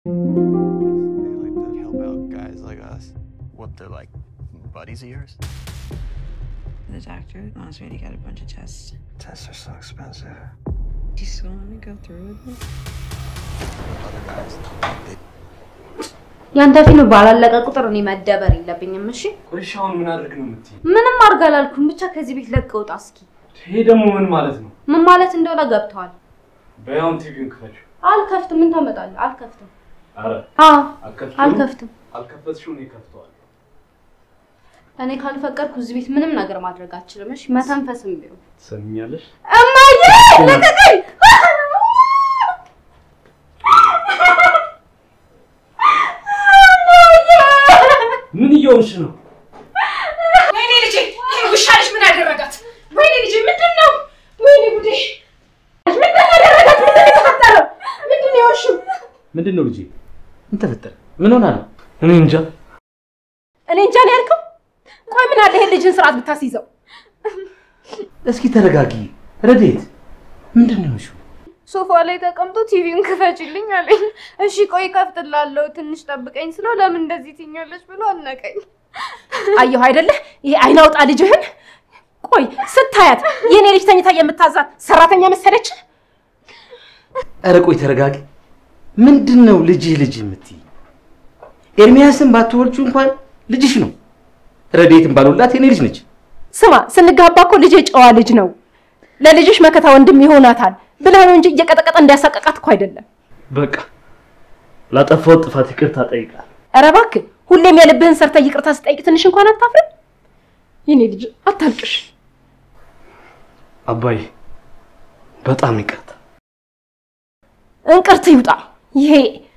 They like to help out guys like us. What, they're like buddies of yours? The doctor wants me to get a bunch of tests. Tests are so expensive. Do you still want to go through with it? Other guys, they ያንተ ፊልም ባላለቀ ቁጥር እኔ መደበር የለብኝም። እሺ ቁርሻውን ምን አድርግ ነው የምትይኝ? ምንም አድርግ አላልኩም። ብቻ ከዚህ ቤት ለቀህ ውጣ እስኪ። ይሄ ደግሞ ምን ማለት ነው? ምን ማለት እንደሆነ ገብተዋል። በያውን ቲቪውን ክፈችው። አልከፍትም። ምን ታመጣለህ? አልከፍትም። አረ አዎ አልከፍትሽውም? አልከፍትም። አልከፈትሽው እኔ ከፍተዋለሁ። እኔ ካልፈቀድኩ እዚህ ቤት ምንም ነገር ማድረግ አልችልም። እሺ መተንፈስም ቢሆን ትሰሚኛለሽ? እማዬ ለቀቀኝ። ምን እየሆንሽ ነው? ወይኔ ልጄ ይሄ ውሻ ልጅ ምን አደረጋት? ወይኔ ልጄ ምንድን ነው? ወይኔ ጉዴ! ምንድን ነው ያደረጋት? ምንድን ነው የተፈጠረው? ምንድን ነው የሆንሽው? ምንድን ነው ልጄ? ምን ተፈጠረ? ምን ሆና ነው? እኔ እንጃ። እኔ እንጃ ነው ያልከው? ቆይ ምን አለ ይሄን ልጅን ስርዓት ብታስይዘው? እስኪ ተረጋጊ። ረዴት ምንድን ነው የሆንሽው? ሶፋ ላይ ተቀምጦ ቲቪውን ክፈችልኝ አለኝ። እሺ ቆይ ከፍትላለሁ፣ ትንሽ ጠብቀኝ ስለው ለምን እንደዚህ ትኛለች ብሎ አነቀኝ። አየሁ አይደለ? ይሄ አይን አውጣ ልጅህን። ቆይ ስታያት የኔ ልጅ ተኝታ የምታዛት ሰራተኛ መሰለች? ኧረ ቆይ ተረጋጊ። ምንድን ነው ልጅህ ልጅ የምትይ? ኤርሚያስን ባትወልጁ እንኳን ልጅሽ ነው። ረዴትን ባልወላት የኔ ልጅ ነች። ስማ ስንጋባ እኮ ልጄ ጨዋ ልጅ ነው፣ ለልጅሽ መከታ ወንድም ይሆናታል ብለህ ነው እንጂ እየቀጠቀጠ እንዲያሳቀቃት እኮ አይደለም። በቃ ላጠፋሁት ጥፋት ይቅርታ ጠይቃል። ኧረ እባክህ ሁሌም የልብህን ሰርተህ ይቅርታ ስጠይቅ ትንሽ እንኳን አታፍርም? የኔ ልጅ አታልቅሽ። አባዬ በጣም ይቅርታ። እንቅርት ይውጣ። ይሄ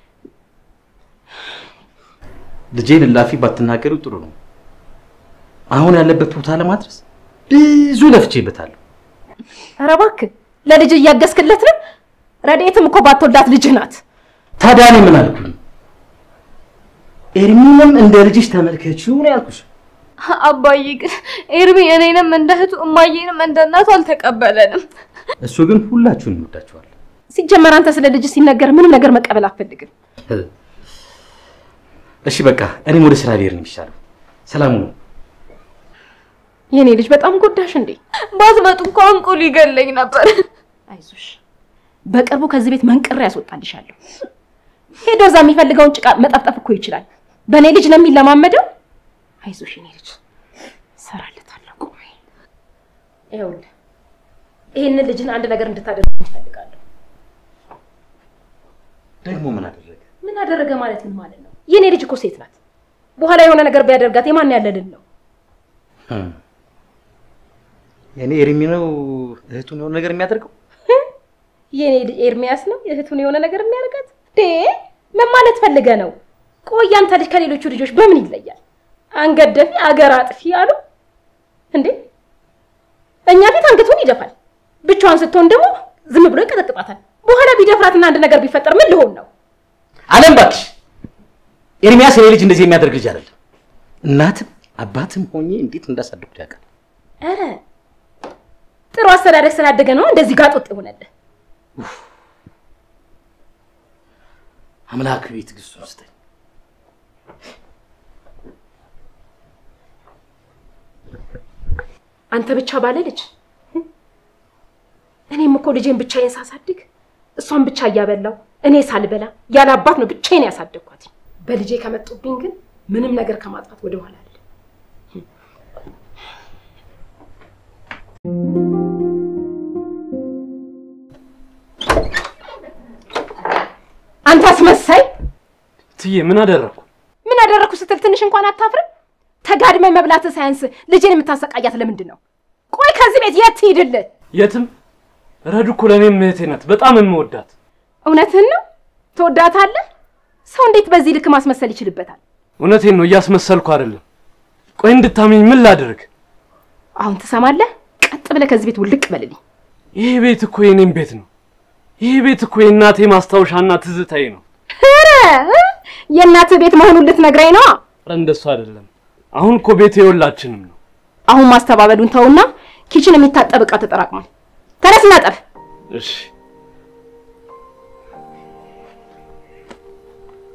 ልጄን እላፊ ባትናገሪው ጥሩ ነው። አሁን ያለበት ቦታ ለማድረስ ብዙ ለፍቼበታለሁ። ኧረ እባክህ ለልጅ እያገዝክለት ነው። ረድኤትም እኮ ባትወልዳት ልጅህ ናት። ታዲያ እኔ ምን አልኩኝ? ኤርሚንም እንደ ልጅሽ ተመልከቺው ነው ያልኩሽ። አባዬ ግን ኤርሚ እኔንም እንደ እህቱ እማዬንም እንደ እናቱ አልተቀበለንም። እሱ ግን ሁላችሁን ይወዳችኋል። ሲጀመር አንተ ስለ ልጅ ሲነገር ምንም ነገር መቀበል አትፈልግም። እሺ በቃ እኔም ወደ ስራ ልሄድ ነው የሚሻለው። ሰላሙ ነው። የኔ ልጅ በጣም ጎዳሽ እንዴ? ባትመጡ እኮ አንቆ ሊገለኝ ነበር። አይዞሽ፣ በቅርቡ ከዚህ ቤት መንቅሬ ያስወጣልሻለሁ። ሄዶ እዛ የሚፈልገውን ጭቃ መጠፍጠፍ እኮ ይችላል። በእኔ ልጅ ነው የሚለማመደው። አይዞሽ የኔ ልጅ እሰራለታለሁ። ቆይ ይኸውልህ፣ ይህንን ልጅን አንድ ነገር እንድታደርግ እፈልጋለሁ። ደግሞ ምን አደረገ? ምን አደረገ ማለት ምን ማለት ነው? የኔ ልጅ እኮ ሴት ናት። በኋላ የሆነ ነገር ቢያደርጋት የማን ያለልን ነው? የኔ ኤርሚ ነው እህቱን የሆነ ነገር የሚያደርገው። የኔ ልጅ ኤርሚያስ ነው እህቱን የሆነ ነገር የሚያደርጋት? ዴ ምን ማለት ፈልገ ነው? ቆይ አንተ ልጅ ከሌሎቹ ልጆች በምን ይለያል? አንገት ደፊ አገር አጥፊ አሉ እንዴ? እኛ ፊት አንገቱን ይደፋል፣ ብቻዋን ስትሆን ደግሞ ዝም ብሎ ይቀጠቅጣታል። በኋላ ቢደፍራትና አንድ ነገር ቢፈጠር ምን ልሆን ነው? አለም እባክሽ፣ ኤርሚያስ የኔ ልጅ እንደዚህ የሚያደርግ ልጅ አይደለም። እናትም አባትም ሆኜ እንዴት እንዳሳደግኩት ያውቃል። ኧረ ጥሩ አስተዳደግ ስላደገ ነው እንደዚህ ጋጥ ወጥ የሆነልህ። አምላክ ቤት ትዕግስቱን ስጠኝ። አንተ ብቻ ባለ ልጅ እኔም እኮ ልጄን ብቻዬን ሳሳድግ እሷን ብቻ እያበላው እኔ ሳልበላ ያለ አባት ነው ብቻዬን ያሳደግኳት። በልጄ ከመጡብኝ ግን ምንም ነገር ከማጥፋት ወደ ኋላ አለ። አንተ አስመሳይ! ትዬ ምን አደረኩ? ምን አደረግኩ ስትል ትንሽ እንኳን አታፍርም? ተጋድመ መብላት ሳያንስ ልጄን የምታሰቃያት ለምንድን ነው? ቆይ ከዚህ ቤት የት ትሂድልህ? የትም ረዱ እኮ ለእኔም እህቴ ናት፣ በጣም የምወዳት። እውነትህን ነው? ትወዳታለህ? ሰው እንዴት በዚህ ልክ ማስመሰል ይችልበታል? እውነቴን ነው፣ እያስመሰልኩ አይደለም። ቆይ እንድታመኝ ምን ላድርግ? አሁን ትሰማለህ? ቀጥ ብለህ ከዚህ ቤት ውልቅ በልልኝ። ይህ ቤት እኮ የኔም ቤት ነው። ይህ ቤት እኮ የእናቴ ማስታወሻና ትዝታዬ ነው። ኧረ የእናትህ ቤት መሆኑን ልትነግረኝ ነዋ። ኧረ እንደሱ አይደለም። አሁን እኮ ቤት የሁላችንም ነው። አሁን ማስተባበሉን ተውና ኪችን የሚታጠብ ዕቃ ተጠራቅሟል። ተነስና ጠብ። እሺ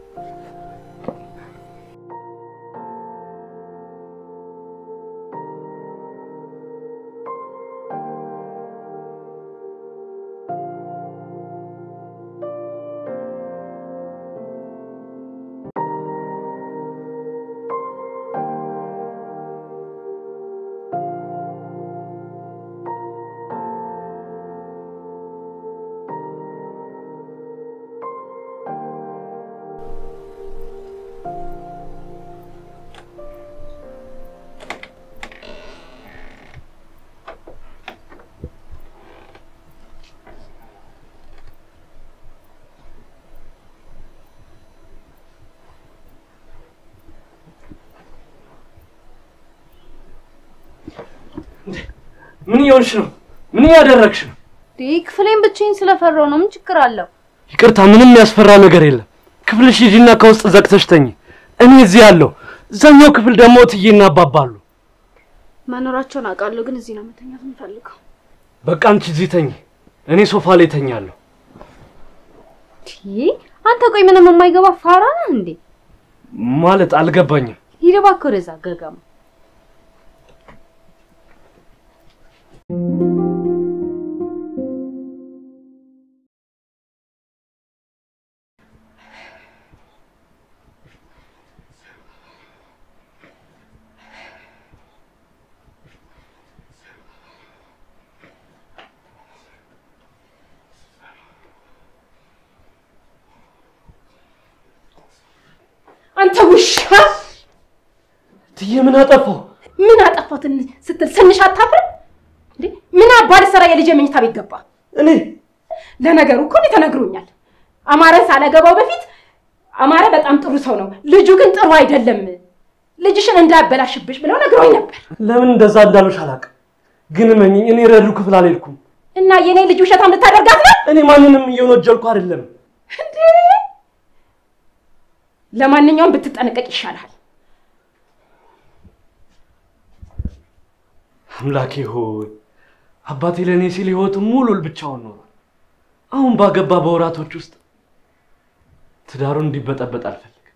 ምን እየሆንሽ ነው? ምን እያደረግሽ ነው? ይህ ክፍሌን ብቻዬን ስለፈራው ነው። ምን ችግር አለው? ይቅርታ፣ ምንም የሚያስፈራ ነገር የለም። ክፍልሽ ሂጂና ከውስጥ ዘግተሽ ተኝ። እኔ እዚህ ያለሁ፣ እዛኛው ክፍል ደግሞ እትዬና አባባ አሉ። መኖራቸውን አውቃለሁ፣ ግን እዚህ ነው መተኛት የምፈልገው። በቃ አንቺ እዚህ ተኝ፣ እኔ ሶፋ ላይ ተኛለሁ። ይህ አንተ ቆይ ምንም የማይገባ ፋራ ነህ እንዴ? ማለት አልገባኝም። ሂድ እባክህ ወደዛ ገገማ። አንተ ውሻ እትዬ ምን አጠፋው? ምን አጠፋው ትን- ስትል ትንሽ አታፍርም እንዴ? ምን አባል ስራ የልጄ መኝታ ቤት ገባ? እኔ ለነገሩ እኮ እኔ ተነግሮኛል። አማረን ሳላገባው በፊት አማረ በጣም ጥሩ ሰው ነው፣ ልጁ ግን ጥሩ አይደለም፣ ልጅሽን እንዳያበላሽብሽ ብለው ነግሮኝ ነበር። ለምን እንደዛ እንዳሉሽ አላውቅም፣ ግን እመኚኝ፣ እኔ ረዱ ክፍል አልሄድኩም። እና የኔ ልጅ ውሸታም ልታደርጋት ነው እኔ ማንንም እየወነጀልኩ አይደለም። እንዴ? ለማንኛውም ብትጠነቀቅ ይሻልሃል። አምላኬ ሆይ አባቴ ለእኔ ሲል ህይወቱን ሙሉ ብቻውን ኖሯል። አሁን ባገባ በወራቶች ውስጥ ትዳሩን እንዲበጠበጥ አልፈልግም።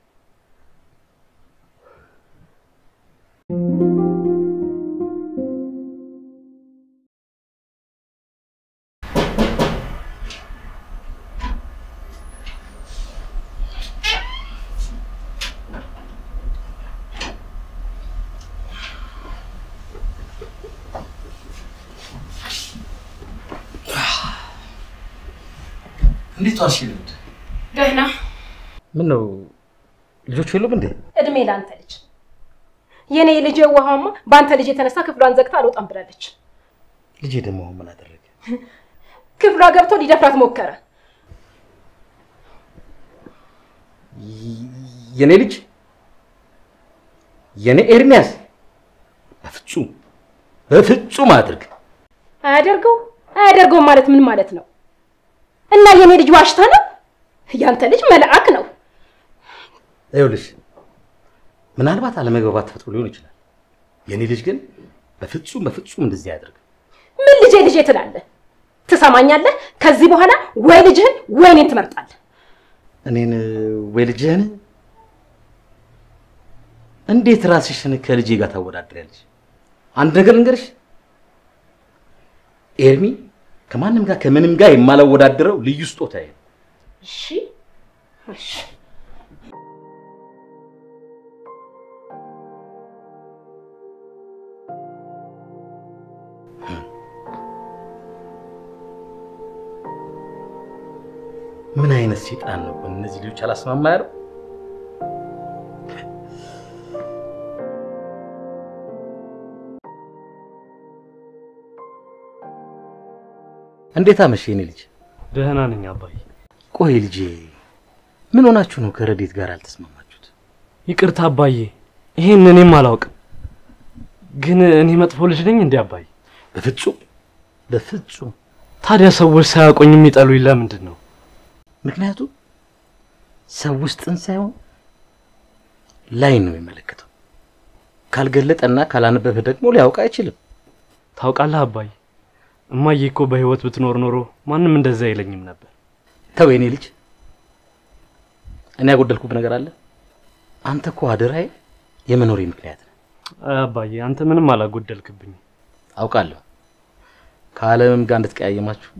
እንዴት ዋልሽ ልምድ? ደህና ምን ነው ልጆቹ የሉም እንዴ? እድሜ ለአንተ ልጅ። የኔ ልጅ የዋሃማ በአንተ ልጅ የተነሳ ክፍሏን ዘግታ አልወጣም ብላለች። ልጄ ደግሞ አሁን ምን አደረገ? ክፍሏ ገብቶ ሊደፍራት ሞከረ። የኔ ልጅ የኔ ኤርሚያስ በፍጹም በፍጹም አድርግ። አያደርገው አያደርገውም ማለት ምን ማለት ነው? እና የኔ ልጅ ዋሽታ ነው? ያንተ ልጅ መልአክ ነው። ይኸውልሽ ምናልባት አለመግባባት ተፈጥሮ ሊሆን ይችላል። የኔ ልጅ ግን በፍጹም በፍጹም እንደዚህ አያደርግም። ምን ልጄ ልጄ ትላለህ? ትሰማኛለህ? ከዚህ በኋላ ወይ ልጅህን ወይ እኔን ትመርጣለህ። እኔን ወይ ልጅህን እንዴት ራስሽን ከልጄ ጋር ታወዳድሪያለሽ? አንድ ነገር ልንገርሽ፣ ኤርሚ ከማንም ጋር ከምንም ጋር የማላወዳድረው ልዩ ስጦታዬ ነው። እሺ እሺ ምን አይነት ሴጣን ነው ግን እነዚህ ልጆች አላስማማ ያለው? እንዴት አመሸ የኔ ልጅ? ደህና ነኝ አባዬ። ቆይ ልጄ ምን ሆናችሁ ነው ከረዴት ጋር አልተስማማችሁት? ይቅርታ አባዬ፣ ይሄን እኔም አላውቅም። ግን እኔ መጥፎ ልጅ ነኝ እንዴ አባዬ? በፍጹም በፍጹም። ታዲያ ሰዎች ሳያውቁኝ የሚጠሉኝ ለምንድን ነው? ምክንያቱም ሰው ውስጥን ሳይሆን ላይን ነው የሚመለከተው። ካልገለጠና ካላነበበ ደግሞ ሊያውቅ አይችልም። ታውቃለህ አባዬ፣ እማዬ እኮ በህይወት ብትኖር ኖሮ ማንም እንደዛ አይለኝም ነበር። ተው የኔ ልጅ፣ እኔ ያጎደልኩት ነገር አለ? አንተ እኮ አደራዬ የመኖሬ ምክንያት ነህ። አይ አባዬ፣ አንተ ምንም አላጎደልክብኝም። አውቃለሁ ከዓለምም ጋር እንድትቀያየማችሁ፣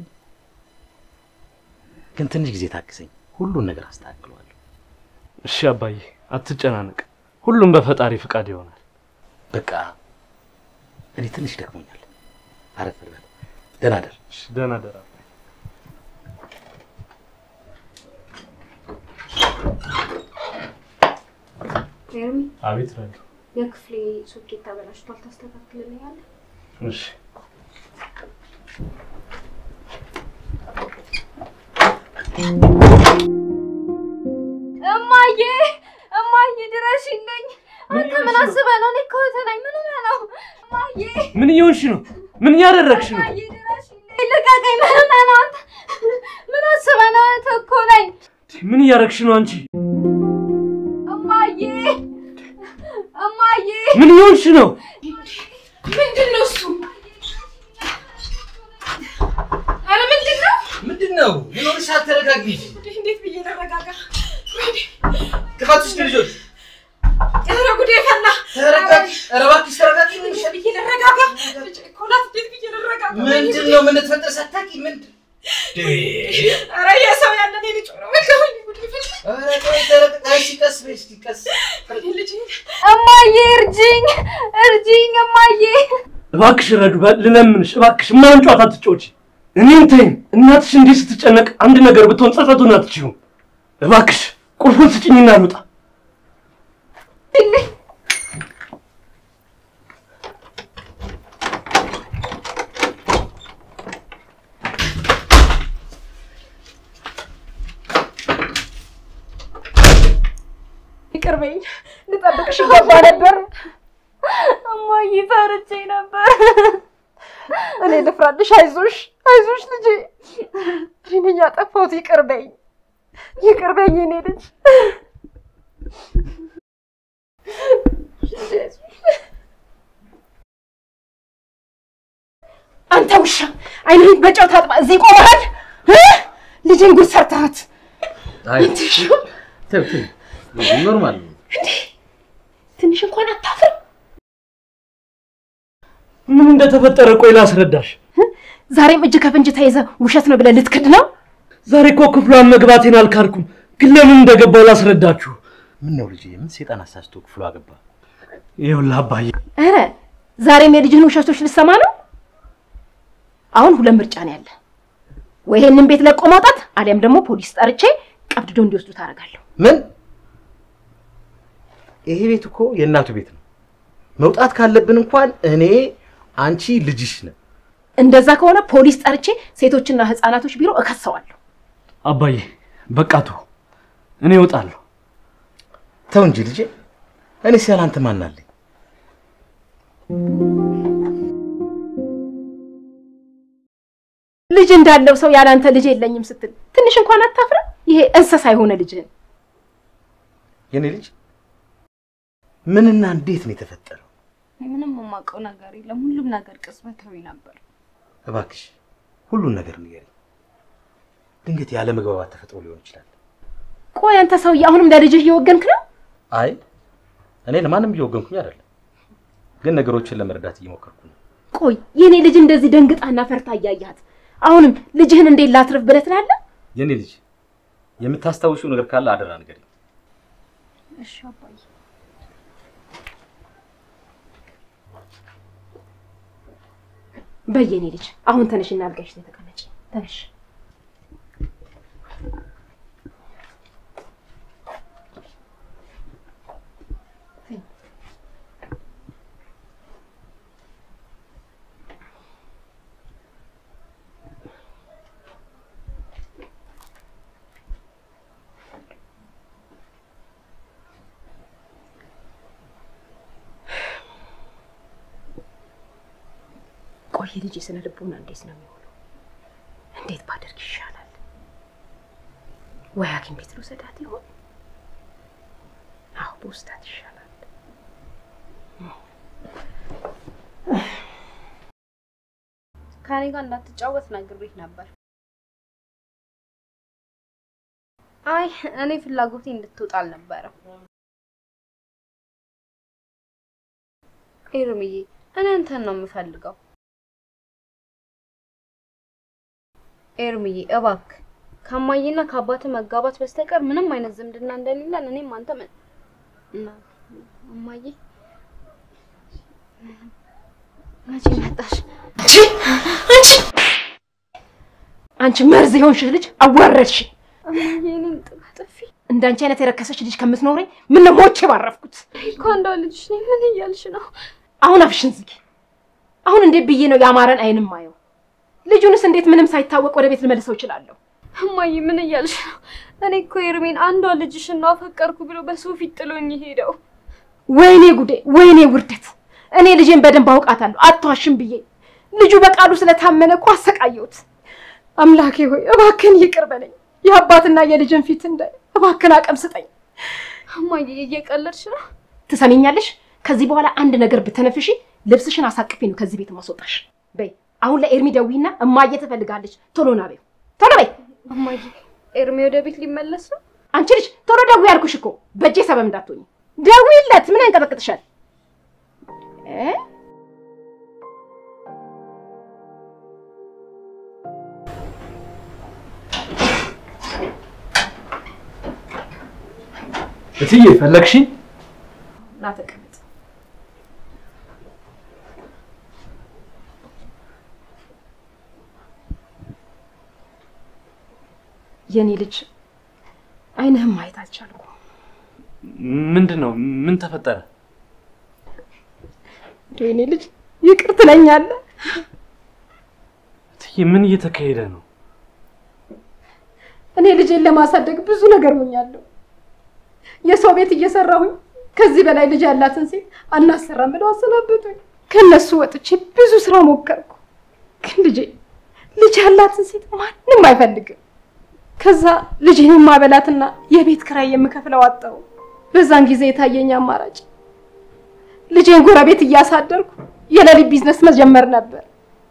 ግን ትንሽ ጊዜ ታግሰኝ፣ ሁሉን ነገር አስተካክለዋለሁ። እሺ አባዬ፣ አትጨናነቅ። ሁሉም በፈጣሪ ፍቃድ ይሆናል። በቃ እኔ ትንሽ ደክሞኛል፣ አረፍ ልበል። ደህና ደር። እሺ፣ ደህና ደራ። ኤርሚ አቤት ረዱ። የክፍሌ ሶኬት ተበላሽቷል፣ ታስተካክልልኛለህ? እሺ እማዬ እማዬ ድረሽልኝ! አንተ ምን አስበህ ነው? እኔ እኮ እህትህ ነኝ። ምን ሆነህ ነው? እማዬ ምን እየሆንሽ ነው? ምን እያደረግሽ ነው? እማዬ ድረሽልኝ። ልቀቀኝ። ምን ሆነህ ነው አንተ? ምን አስበህ ነው? እህትህ እኮ ነኝ። ምን እያደረግሽ ነው አንቺ? እማዬ እማዬ ምን እየሆንሽ ነው? ምንድን ነው እሱ? ኧረ ምንድን ነው? ምንድን ነው? ምን ሆነሻል? ተረጋጊ። እንዴት ብዬ ልረጋጋ? ክፋት ውስጥ ልጆች ኧረ ጉዴ ፈላ። ተረጋጊ። ኧረ እባክሽ ተረጋጊ። ምን እንዴት ብዬ ልረጋጋ? ልጄ እኮ ናት። እንዴት ብዬ ልረጋጋ? ምንድን ነው? ምን ተፈጠረ? ሳታውቂ ምንድን ኧረ የሰው ያለ እኔ ልጅ ነው። ወይኔ ጉዴ ፈላ። ኧረ ቆይ ተረጋጊ። እሺ ቀስ በይ እስኪ ቀስ ልጄ እማዬ እርጅኝ፣ እርጅኝ እማዬ። እባክሽ ረዱ፣ በ- ልለምንሽ እባክሽ፣ የማይሆን ጨዋታ አትጫወቺ። እኔን ተይኝ። እናትሽ እንዲህ ስትጨነቅ አንድ ነገር ብትሆን ጸጸቱን አትችይውም። እባክሽ ቁልፉን ስጭኝና ልውጣ። ይቅር በይኝ። ልጠብቅሽ ይገባ ነበር። እማዬ ፈርቼ ነበር። እኔ ልፍራልሽ። አይዞሽ፣ አይዞሽ ልጄ። እኔ ነኝ ያጠፋሁት። ይቅር በይኝ፣ ይቅር በይኝ የኔ ልጅ። አንተ ውሻ አይንህን በጨው ታጥባ እዚህ ቆመሃል። እ? ልጄን ጉድ ሰርተሃት። አይ ተው ተው፣ ኖርማል ነው። ትንሽ እንኳን አታፍርም? ምን እንደተፈጠረ ቆይ ላስረዳሽ። ዛሬም እጅ ከፍንጅ ተይዘ ውሸት ነው ብለህ ልትክድ ነው? ዛሬ እኮ ክፍሏን መግባቴን አልካድኩም፣ ግን ለምን እንደገባው ላስረዳችሁ። ምን ነው ልጄ? ምን ሴጣን አሳስቶ ክፍሉ አገባ? ይኸውልህ አባዬ፣ ኧረ ዛሬም የልጅህን ውሸቶች ልሰማ ነው? አሁን ሁለት ምርጫ ነው ያለ። ወይ ይሄንን ቤት ለቆ ማውጣት አሊያም ደግሞ ፖሊስ ጠርቼ ቀብድዶ እንዲወስዱ ታደርጋለሁ። ምን? ይሄ ቤት እኮ የእናቱ ቤት ነው። መውጣት ካለብን እንኳን እኔ አንቺ ልጅሽ ነን። እንደዛ ከሆነ ፖሊስ ጠርቼ ሴቶችና ህፃናቶች ቢሮ እከሰዋለሁ። አባዬ በቃ ተው፣ እኔ እወጣለሁ። ተው እንጂ ልጄ፣ እኔስ ያለ አንተ ማን አለኝ? ልጅ እንዳለው ሰው ያለ አንተ ልጅ የለኝም ስትል ትንሽ እንኳን አታፍርም? ይሄ እንስሳ የሆነ ልጅህን የኔ ልጅ ምንና እንዴት ነው የተፈጠረው? ምንም የማውቀው ነገር የለም። ሁሉም ነገር ቅጽበታዊ ነበር። እባክሽ ሁሉን ነገር ንገሪኝ። ድንገት ያለ መግባባት ተፈጥሮ ሊሆን ይችላል። ቆይ አንተ ሰውዬ አሁንም ለልጅህ እየወገንክ ነው? አይ እኔ ለማንም እየወገንኩኝ አይደለም፣ ግን ነገሮችን ለመረዳት እየሞከርኩ ነው። ቆይ የኔ ልጅ እንደዚህ ደንግጣና ፈርታ እያያት አሁንም ልጅህን እንዴት ላትርፍ ብለህ ትላለህ? የኔ ልጅ የምታስታውሺው ነገር ካለ አደራ ንገሪኝ። እሺ አባዬ። በየኔ ልጅ አሁን ተነሽና አልጋሽ ላይ ተቀመጪ። ተነሽ። ቆይ ልጅ ስነ ልቦና እንዴት ነው የሚሆነው? እንዴት ባደርግ ይሻላል? ወይ ሐኪም ቤት ልውሰዳት ይሆን? አዎ በውስዳት ይሻላል። ከኔ ጋር እንዳትጫወት ነግሬህ ነበር። አይ እኔ ፍላጎቴ እንድትወጣ አልነበረም። ኤርምዬ እኔ አንተን ነው የምፈልገው። ኤርምዬ እባክህ ከማዬና ከአባት መጋባት በስተቀር ምንም አይነት ዝምድና እንደሌለን እኔም አንተ ምን እና እማዬ መቼ መጣሽ? አንቺ አንቺ መርዝ የሆንሽ ልጅ አዋረድሽ። እማዬ እኔን ጥላ ጥፊ እንዳንቺ አይነት የረከሰች ልጅ ከምትኖረኝ ምን ነው ሞቼ ባረፍኩት። እኮ እንደው ልጅሽ ነኝ። ምን እያልሽ ነው? አሁን አፍሽን ዝጊ። አሁን እንዴት ብዬ ነው የአማረን አይንም ማየው? ልጁንስ እንዴት ምንም ሳይታወቅ ወደ ቤት ልመልሰው እችላለሁ? እማዬ ምን እያልሽ ነው? እኔ እኮ ኤርሜን አንዷ ልጅሽን ነው አፈቀርኩ ብሎ በሰው ፊት ጥሎኝ ሄደው። ወይኔ ጉዴ፣ ወይኔ ውርደት! እኔ ልጄን በደንብ አውቃታለሁ፣ አትዋሽም ብዬ ልጁ በቃሉ ስለታመነ እኮ አሰቃየሁት። አምላኬ ሆይ እባክን ይቅር በለኝ። የአባትና የልጅን ፊት እንዳይ እባክን አቅም ስጠኝ። እማዬ እየቀለድሽ ነው? ትሰሚኛለሽ? ከዚህ በኋላ አንድ ነገር ብተነፍሺ ልብስሽን አሳቅፌ ነው ከዚህ ቤት ማስወጣሽ። በይ አሁን ለኤርሚ ደዊና እማዬ ትፈልጋለች። ቶሎ ና በይው፣ ቶሎ በይ። እማዬ ኤርሚ ወደ ቤት ሊመለስ ነው? አንቺ ልጅ ቶሎ ደዊ ያልኩሽ እኮ በእጄ ሰበብ እንዳትሆኝ። ደዊለት። ምን ያንቀጠቅጥሻል? እ? እትዬ ፈለግሽኝ? ና ተቀመጥ። የኔ ልጅ አይንህም ማየት አልቻልኩም። ምንድን ነው? ምን ተፈጠረ? እንደው የኔ ልጅ ይቅር ትለኛለህ? እትዬ ምን እየተካሄደ ነው? እኔ ልጄን ለማሳደግ ብዙ ነገር ሆኛለሁ። የሰው ቤት እየሰራሁኝ ከዚህ በላይ ልጅ ያላትን ሴት አናሰራም ብለው አሰናበቱኝ። ከነሱ ወጥቼ ብዙ ስራ ሞከርኩ፣ ግን ልጄ ልጅ ያላትን ሴት ማንም አይፈልግም። ከዛ ልጄን የማበላትና የቤት ክራይ የምከፍለው አጣሁ። በዛን ጊዜ የታየኝ አማራጭ ልጄን ጎረቤት እያሳደርኩ የሌሊት ቢዝነስ መጀመር ነበር።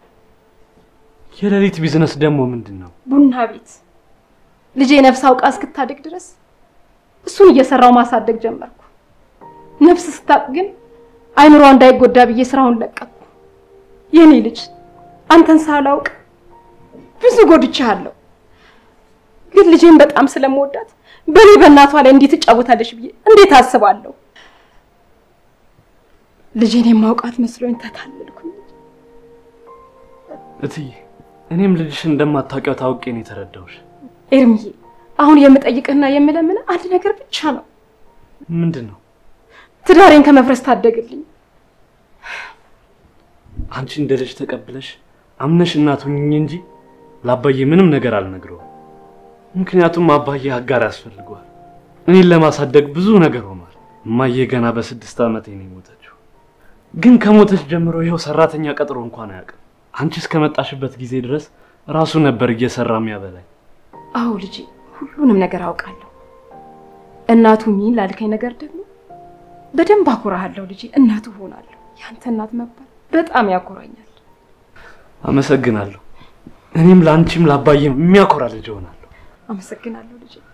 የሌሊት ቢዝነስ ደግሞ ምንድን ነው? ቡና ቤት ልጄ ነፍስ አውቃ እስክታድግ ድረስ እሱን እየሰራው ማሳደግ ጀመርኩ። ነፍስ ስታቅ ግን አይምሯ እንዳይጎዳ ብዬ ስራውን ለቀቅኩ። የኔ ልጅ አንተን ሳላውቅ ብዙ ጎድቻለሁ፣ ግን ልጄን በጣም ስለምወዳት በእኔ በእናቷ ላይ እንዴት ትጫወታለች ብዬ እንዴት አስባለሁ? ልጄን የማውቃት መስሎኝ ተታለልኩኝ። እትዬ እኔም ልጅሽን እንደማታውቂው ታውቄ ነው የተረዳሁሽ። ኤርሚዬ አሁን የምጠይቅህና የምለምን አንድ ነገር ብቻ ነው። ምንድን ነው? ትዳሬን ከመፍረስ ታደግልኝ። አንቺ እንደ ልጅ ተቀብለሽ አምነሽ እናት ሁኚኝ እንጂ ለአባዬ ምንም ነገር አልነግረውም። ምክንያቱም አባዬ አጋር ያስፈልገዋል። እኔን ለማሳደግ ብዙ ነገር ሆኗል። እማዬ ገና በስድስት ዓመቴ ነው የሞተችው። ግን ከሞተች ጀምሮ ይኸው ሰራተኛ ቀጥሮ እንኳን አያውቅም። አንቺ እስከመጣሽበት ጊዜ ድረስ ራሱ ነበር እየሰራ የሚያበላኝ። አዎ ልጄ፣ ሁሉንም ነገር አውቃለሁ። እናቱ ሚን ላልከኝ ነገር ደግሞ በደንብ አኮራሃለሁ ልጄ። እናቱ ሆናለሁ። ያንተ እናት መባል በጣም ያኮራኛል። አመሰግናለሁ። እኔም ለአንቺም ለአባዬም የሚያኮራ ልጅ እሆናለሁ። አመሰግናለሁ ልጄ።